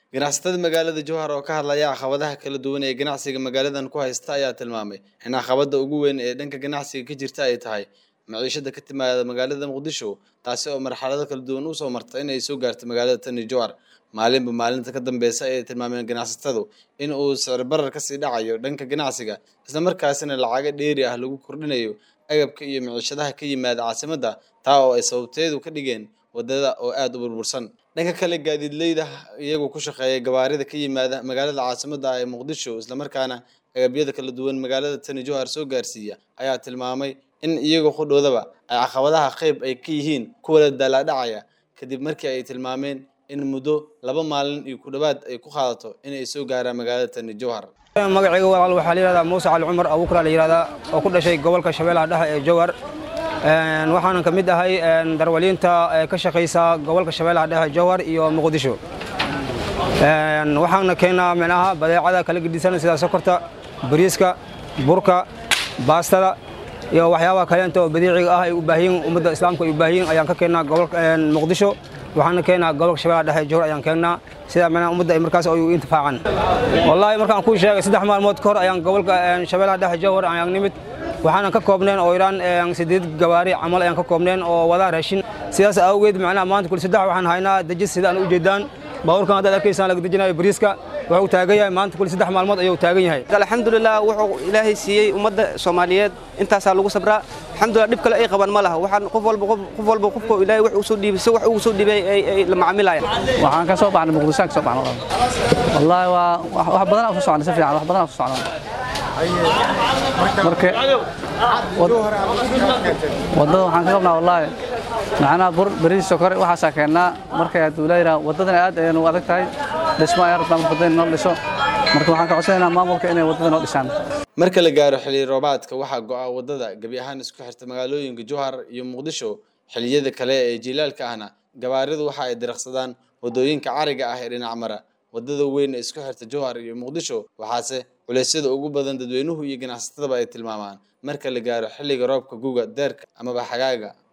ganacsatada magaalada jowhar oo ka hadlaya caqabadaha kala duwan ee ganacsiga magaaladan ku haysta ayaa tilmaamay in caqabada ugu weyn ee dhanka ganacsiga ka jirta ay tahay maciishada ka timaada magaalada muqdisho taasi oo marxalado kala duwan usoo marta inay soo gaarto magaalada tani jowhar maalinba maalinta ka dambeysa ayay tilmaameen ganacsatadu in uu sicir barar kasii dhacayo dhanka ganacsiga islamarkaasina lacago dheeri ah lagu kordhinayo agabka iyo maciishadaha ka yimaada caasimadda taa oo ay sababteedu ka dhigeen wadada oo aada u burbursan dhanka kale gaadiidleyda iyagoo ku shaqeeya gawaarida ka yimaada magaalada caasimadda ee muqdisho islamarkaana agabyada kala duwan magaalada tani jowhar soo gaarsiiya ayaa tilmaamay in iyagoo qudhoodaba ay caqabadaha qeyb ay ka yihiin kuwa la daalaadhacaya kadib markii ay tilmaameen in muddo laba maalin iyo ku dhowaad ay ku qaadato inay soo gaaraan magaalada tani jowhar magacayga walaal waxaa la yihahdaa muuse cali cumar abuukra la yihahdaa oo ku dhashay gobolka shabeellaha dhexe ee jowhar waxaanan ka mid ahay darwaliinta ee ka shaqaysa gobolka shabeellaha dhexe jowhar iyo muqdisho waxaana keennaa micnaha badeecada kala gedisan sida sokorta bariiska burka baastada iyo waxyaabaha kaleenta oo badiiciga ah ay u baahiyin ummadda islaamka ay u baahiyin ayaan ka keennaa gobolka muqdisho waxaana keennaa gobolka shabeellaha dhexe jowhar ayaan keennaa sida micnaha ummadda ay markaas ay u intifaacan wallaahi markaan kuu sheegay saddex maalmood ka hor ayaan gobolka shabeellaha dhexe jowhar ayaan nimid waxaanan ka koobneen oo idhaan sideed gawaari camal ayaan ka koobneen oo wadaa raashin sidaas awgeed macnaha maanta kuli saddex waxaan haynaa dejis sida aan u jeedaan baabuurkan haddaad arkaysaan laga dejinayo bariiska wuxuu taagan yahay maanta kuli saddex maalmood ayuu taagan yahay alxamdulilah wuxuu ilaahay siiyey ummadda soomaaliyeed intaasaa lagu sabraa alxamdulilah dhib kale ay qaban ma laha waxaan qof walba qof walba qofka ilaahay wax uu soo dhiibay si wax uu soo dhiibay ay la macaamilayaan waxaan ka soo baxnay muqdisho ka soo baxnay wallaahi waa wax badan aan ku socnay si fiican wax badan aan ku socnay marka wadada waxaan ka qabnaa wallaahi macnaha bur bariis sokor waxaasaa keennaa markay hadduu leeyahaa wadadana aad ayaynu adag tahay dhismo ay rabtaan wadada noo dhiso marka waxaan ka codsanaynaa maamulka inay wadada noo dhisaan marka la gaaro xilli roobaadka waxaa go-a wadada gebi ahaan isku xirta magaalooyinka jowhar iyo muqdisho xilliyada kale ee jiilaalka ahna gabaaridu waxa ay diraqsadaan wadooyinka cariga ah ee dhinac mara wadada weyn ee isku xirta jowhar iyo muqdisho waxaase culeysyada ugu badan dadweynuhu iyo ganacsatadaba ay tilmaamaan marka la gaaro xilliga roobka guga deerka amaba xagaaga